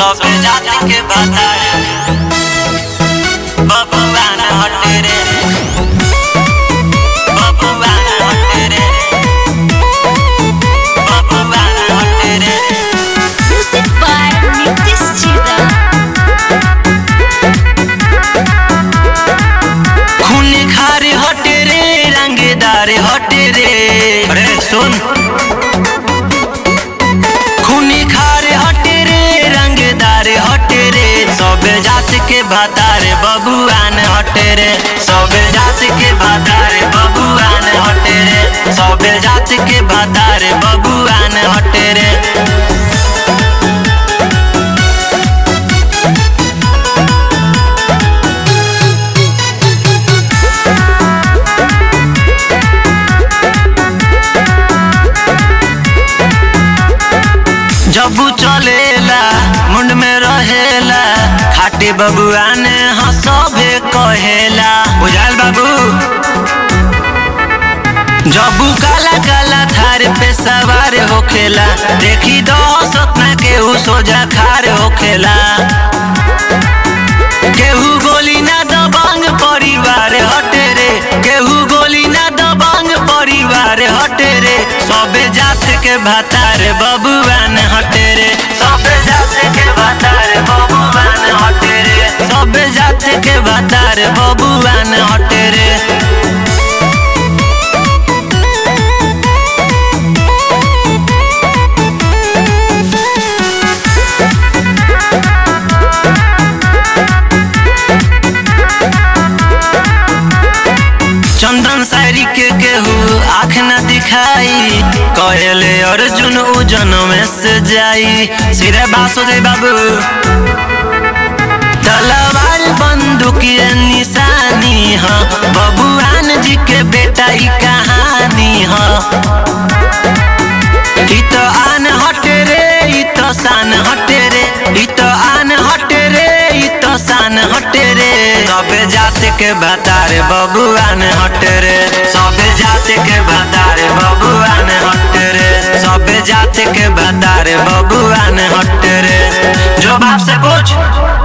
सब जात के बताए बबुआ न हटे रे बबुआ न हटे रे बबुआ न हटे रे Music by Nitish Chida. खून खारे हटे रे रंगदार हटे रे अरे सुन खून खारे हटे रे रंगदार हटे रे सब जात के भातार बबुआन हटे रे सब जात के भातार बबुआन हटे रे सब जात के भातार बबुआन हटे रे जबू चलेला मुंड में रहेला खाटी बबुआ ने हंसबे कहेला बुझाल बाबू जबू काला काला थार पे सवार होखेला देखी दो सपना केहू सोजा खार होखेला केहू गोली ना दबंग परिवार हटे रे केहू गोली ना दबंग परिवार हटे रे सबे जात के भातार बबुआन हटे रे सबे जात के भातार बबुआन हटे रे सबे जात के भातार बबुआन हटे रे चंदन शायरी के केहू आँख न दिखाई कहले अर्जुन उजन में से जाई सिरे बासो दे बाबू तलवार बंदूक ये निशानी ह बबुआन जी के बेटा ई कहानी ह ई तो आन हटे रे ई तो शान हटे रे ई तो आन हटे रे ई तो शान हटे रे सबे जात के भातार बबुआन हटे रे सबे जात के भातार बबुआन हटे रे सबे जात के भातार बबुआन हटे रे जो बाप से पूछ